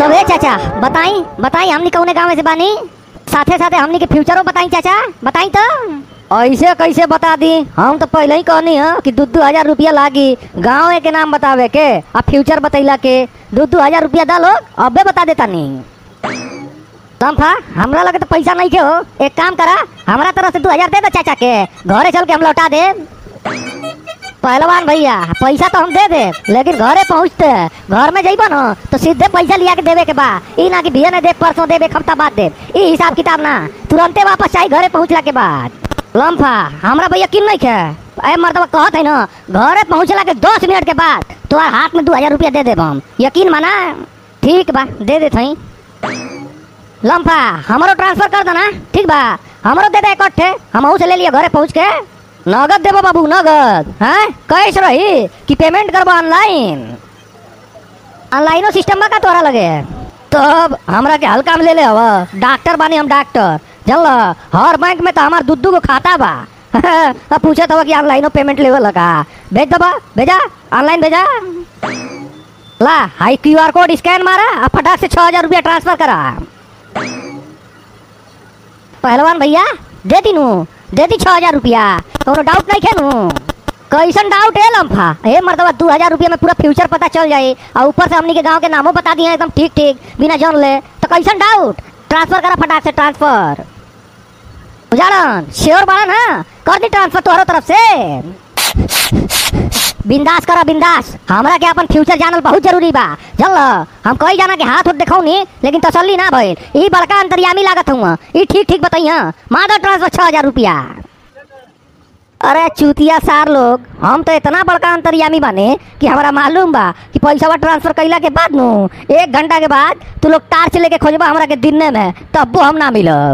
अब ए चाचा बताई बताई हमनी कौने गाँव से बानी साथे साथे हमनी के फ्यूचरो बताई चाचा बताई तो ऐसे कैसे बता दी हम तो पहले ही कहनी है कि दू दू हजार रुपया लागी गाँव के नाम बतावे के अब फ्यूचर बतैला के दू दू हजार रुपया दा लोग अबे बता देता नहीं लम्फा हमरा लगे तो पैसा नहीं के हो एक काम करा हमरा तरफ से दू हजार दे दो चाचा के घरे चल के हम लौटा दे पहलवान भैया पैसा तो हम दे दे लेकिन घरे पहुँचते घर में जइबो न तो सीधे पैसा लिया के देवे के बा ई ना कि भैया ने दे परसों देवे एक हफ्ता बाद दे ई हिसाब किताब ना तुरंते वापस चाहिए घरे पहुँचला के बाद लम्फा हमरा भैया किन नहीं खे अरे मर्दबा कहत है ना घरे पहुँचला के दस मिनट के बाद तुम्हारे हाथ में दू हजार रुपया दे देब हम यकीन माना ठीक बा दे देत हई लम्फा हमरो ट्रांसफर कर देना ठीक बा हमरो दे दे इकट्ठे हम से ले लिया घरे पहुँच के नगद देबो बाबू नगद हैं कैश रही कि पेमेंट करबो ऑनलाइन ऑनलाइनो सिस्टम बा का तोरा लगे तब हमरा के हल्का में ले ले हवा डॉक्टर बानी हम डॉक्टर चल हर बैंक में तो हमार दू दू गो खाता बा अब पूछे तो कि ऑनलाइनो पेमेंट लेवे लगा भेज दबा भेजा ऑनलाइन भेजा ला हाई क्यू आर कोड स्कैन मारा अब फटाक से छह हजार रुपया ट्रांसफर करा पहलवान भैया दे दी नू दे दी छह हजार रुपया कोनो डाउट नहीं खेनू कैसन डाउट है लम्फा हे मर्दबा दू हजार रुपया में पूरा फ्यूचर पता चल जाए और ऊपर से हमनी के गांव के नामों बता दिए एकदम ठीक ठीक बिना जान ले तो कैसन डाउट ट्रांसफर करा फटाक से ट्रांसफर उजाड़न श्योर बाड़ा ना कर दी ट्रांसफर तोहरो तरफ से बिंदास करा बिंदास हमरा के अपन फ्यूचर जानल बहुत जरूरी बा चल हम कई जाना के हाथ उठ देखौ नी लेकिन तसल्ली ना भइल ई बड़का अंतर्यामी लागत हुआ ई ठीक ठीक बताइया मादर ट्रांसफर छह हजार रुपया अरे चूतिया सार लोग हम तो इतना बड़का अंतर्यामी बने कि हमारा मालूम बा कि पैसा ट्रांसफर कैला के बाद नु एक घंटा के बाद तू लोग टार्च लेके खोजबा हमरा के दिनने में तब्बो हम ना मिलब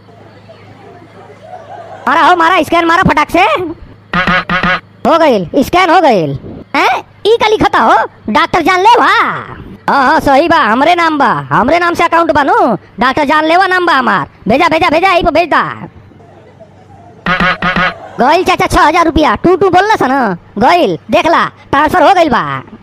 मारा हो मारा स्कैन मारा फटाक से हो गईल स्कैन हो गईल हैं ई का लिखता हो डॉक्टर जान ले वा हाँ हाँ सही बा हमरे नाम बा हमरे नाम से अकाउंट बनू डॉक्टर जान लेवा नाम बा हमार भेजा भेजा भेजा यही पे भेज दा गईल चाचा छह हजार रुपया टू टू बोलना सन गईल देखला ट्रांसफर हो गईल बा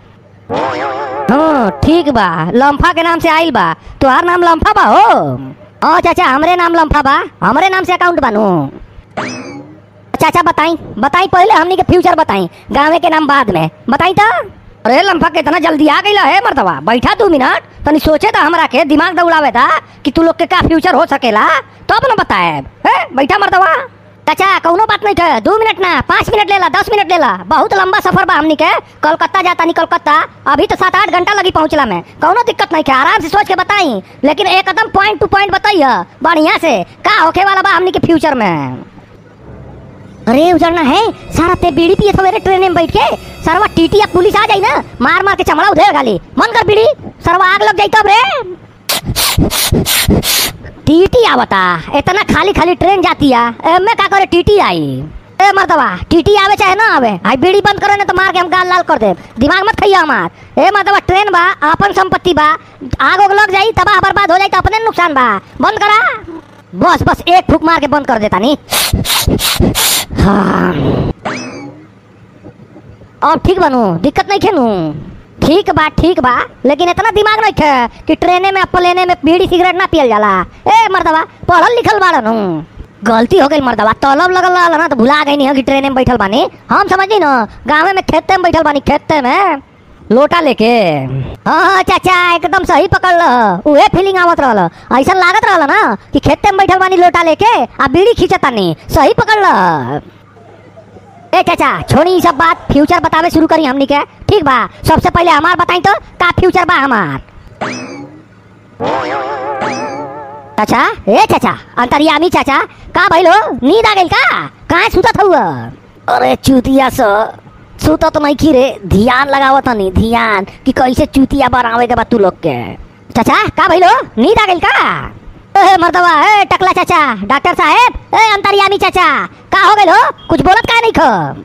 हाँ ठीक बा लम्फा के नाम से आइल बा तुहार नाम लम्फा बा हो हाँ चाचा हमरे नाम लम्फा बा हमरे नाम से अकाउंट बनू चाचा बताई बताई पहले हमनी के फ्यूचर बताई गाँव के नाम बाद में बताई तो अरे लम्फा के इतना जल्दी आ गई है मर्दवा बैठा दू मिनट तनी सोचे था हमरा के दिमाग दौड़ावे था कि तू लोग के का फ्यूचर हो सकेला तब न बताए है बैठा मर्दवा चाचा कौनो बात नहीं है दो मिनट ना पाँच मिनट लेला दस मिनट लेला बहुत लंबा सफर बा हमनी के कोलकाता जाता नहीं कोलकाता अभी तो सात आठ घंटा लगी पहुंचला में कौनो दिक्कत नहीं है आराम से सोच के बताई लेकिन एकदम पॉइंट टू पॉइंट बताइए बढ़िया से का होके वाला बा हमनी के फ्यूचर में अरे उजड़ना है सारा ते बीड़ी पिए सवेरे ट्रेन में बैठ के सरवा टीटी या पुलिस आ जाई ना मार मार के चमड़ा उधेर गाली मन कर बीड़ी सरवा आग लग जाई तब रे टीटी आवता इतना खाली खाली ट्रेन जाती है एमे का करे टीटी आई ए मर्दवा टीटी आवे चाहे ना आवे आई बीड़ी बंद करो ना तो मार के हम गाल लाल कर दे दिमाग मत खइया हमार ए मर्दवा ट्रेन बा अपन संपत्ति बा आग उग लग जाई तबाह बर्बाद हो जाई तो अपने नुकसान बा बंद करा बस बस एक फूक मार के बंद कर देता नी हाँ अब ठीक बनू दिक्कत नहीं खेनू ठीक बा ठीक बा लेकिन इतना दिमाग नहीं खे कि ट्रेने में प्लेने में बीड़ी सिगरेट ना पियल जाला ए मर्दवा पढ़ल लिखल बाड़न हूँ गलती हो गई मर्दवा तलब लगल रहल ना तो भुला गई नहीं कि ट्रेने में बैठल बानी हम समझी ना गाँव में खेते में बैठल बानी खेते में लोटा लेके हाँ हाँ चाचा एकदम सही पकड़ ल उहे फीलिंग आवत रहल ऐसा लागत रहल ना कि खेते में बैठल बानी लोटा लेके आ बीड़ी खींचतानी सही पकड़ ल ए चाचा छोड़ी ई सब बात फ्यूचर बतावे शुरू करी हमनी के ठीक बा सबसे पहले हमार बताई तो का फ्यूचर बा हमार चाचा ए चाचा अंतरियामी चाचा का भइलो नींद आ गइल का काहे सुतत हुआ अरे चूतिया स सुतत नहीं की रे ध्यान लगावत नहीं ध्यान कि कैसे चूतिया बनावे के बा तू लोग के चाचा का भइलो नींद आ गइल का ए मर्दवा ए टकला चाचा डॉक्टर साहेब ए अंतरियामी चाचा का हो गइल हो कुछ बोलत का नहीं ख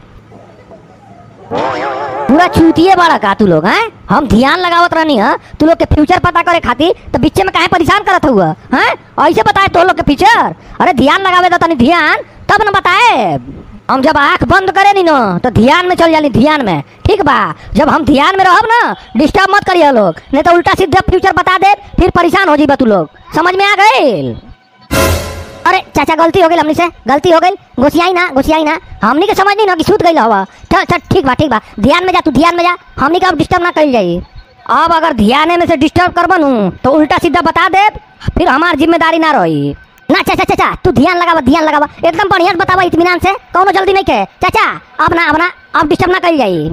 पूरा चूतिए बड़ा का तू लोग हैं हम ध्यान लगावत रहनी है तू लोग के फ्यूचर पता करे खातिर तो बीच में काहे परेशान करत हुआ हैं ऐसे बताए तो लोग के फ्यूचर अरे ध्यान लगावे दो तनी ध्यान तब न बताए हम जब आंख बंद करे नी ना तो ध्यान में चल जाली ध्यान में ठीक बा जब हम ध्यान में रहब ना डिस्टर्ब मत करिए लोग नहीं तो उल्टा सीधा फ्यूचर बता दे फिर परेशान हो जीबा तू लोग समझ में आ गए अरे चाचा गलती हो गई हमनी से गलती हो गई घुसियाई ना घुसियाई ना हमनी के समझ नहीं ना कि सूत गई हवा चल चल ठीक बा ठीक बा ध्यान में जा तू ध्यान में जा हमनी का अब डिस्टर्ब ना करी जाई अब अगर ध्यान में से डिस्टर्ब कर बनू तो उल्टा सीधा बता दे फिर हमार जिम्मेदारी ना रही ना चाचा चाचा तू ध्यान लगावा ध्यान लगावा एकदम बढ़िया से बतावा इत्मीनान से कौनो जल्दी नहीं के चाचा अब ना अब ना अब डिस्टर्ब ना करी जाई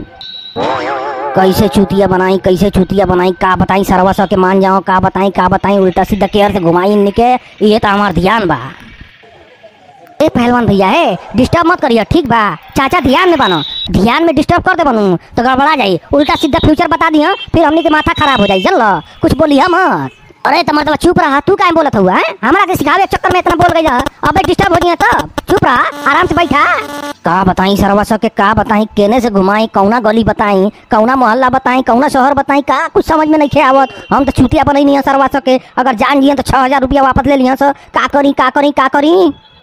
कैसे चूतिया बनाई कैसे चूतिया बनाई का बताई सरवा सौ के मान जाओ का बताई का बताई उल्टा सीधा केयर से घुमाई निके ये तो हमार ध्यान बा ए पहलवान भैया है डिस्टर्ब मत करिए ठीक बा चाचा ध्यान में बनो ध्यान में डिस्टर्ब कर दे बनू तो गड़बड़ा जाई उल्टा सीधा फ्यूचर बता दिया फिर हमनी के माथा खराब हो जाई चल कुछ बोली हम अरे तो मतलब चुप रहा तू काहे बोलत हुआ है हमरा के सिखावे के चक्कर में इतना बोल गई अब डिस्टर्ब हो गया तब चुप रहा आराम से बैठा का बताई सरवा सौ के का बताई केने से घुमाई कौना गली बताई कौना मोहल्ला बताई कौना शहर बताई का कुछ समझ में नहीं खे आवत हम तो चूतिया बनई नहीं सरवा सौ के अगर जान जिए तो छह हजार रुपया वापस ले लिया सर का करी का करी का करी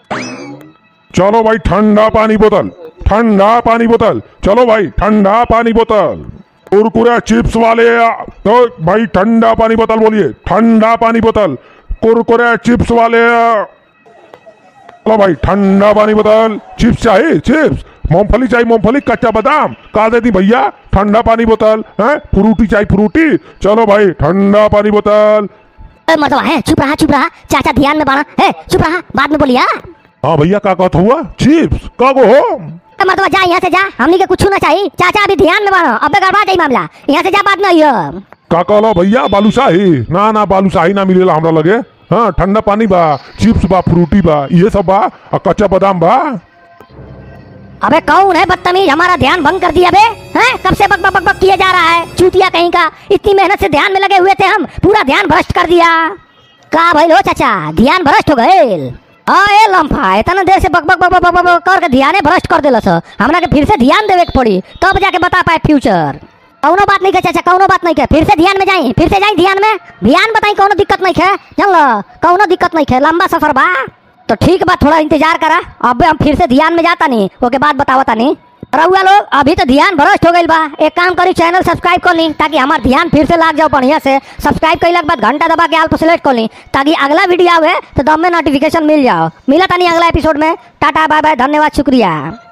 चलो भाई ठंडा पानी बोतल ठंडा पानी बोतल चलो भाई ठंडा पानी बोतल कुरकुरे चिप्स वाले आ- तो भाई ठंडा पानी बोतल बोलिए ठंडा पानी बोतल कुरकुरे चिप्स वाले आ- चलो भाई ठंडा पानी बोतल चिप्स चाहिए चिप्स मूंगफली चाहिए मूंगफली कच्चा बादाम का देती भैया ठंडा पानी बोतल है फ्रूटी चाहिए फ्रूटी चलो भाई ठंडा पानी बोतल ए, मतलब है चुप रहा चुप रहा चाचा ध्यान में बाना है चुप रहा बाद में बोलिया हाँ भैया का कहत हुआ चिप्स का गो हो मतलब जा यहाँ से जा हमनी के कुछ ना चाहिए चाचा अभी ध्यान में बाना अबे गड़बड़ा जाई मामला यहाँ से जा बाद में आइयो का कहलो भैया बालूशाही ना ना बालूशाही ना मिलेला हमरा लगे हाँ ठंडा पानी बा चिप्स बा फ्रूटी बा ये सब बा और कच्चा बादाम बा अबे कौन है बदतमीज हमारा ध्यान भंग कर दिया बे हैं कब से बक बक बक बक किया जा रहा है चूतिया कहीं का इतनी मेहनत से ध्यान में लगे हुए थे हम पूरा ध्यान भ्रष्ट कर दिया का भाई लो चाचा ध्यान भ्रष्ट हो गए हाँ ए लम्फा इतना देर से बक बक बक बक बक बक करके ध्यान भ्रष्ट कर दिलस हमरा के फिर से ध्यान देवे के पड़ी तब जाके बता पाए फ्यूचर कौनो बात नहीं के चाचा कौनो बात नहीं के फिर से ध्यान में जाई फिर से जाई ध्यान में ध्यान बताई कौनो दिक्कत नहीं है चल कौनो दिक्कत नहीं है लंबा सफर बा तो ठीक बा थोड़ा इंतजार करा अब हम फिर से ध्यान में जाता नहीं ओके बाद बतावता नहीं रहुआ लोग अभी तो ध्यान भ्रष्ट हो गई बा एक काम करी चैनल सब्सक्राइब कर ली ताकि हमार ध्यान फिर से लाग जाओ बढ़िया से सब्सक्राइब कैला के बाद घंटा दबा के आल पर सेलेक्ट कर ली ताकि अगला वीडियो आवे तो दम में नोटिफिकेशन मिल जाओ मिला तानी अगला एपिसोड में टाटा बाय बाय धन्यवाद शुक्रिया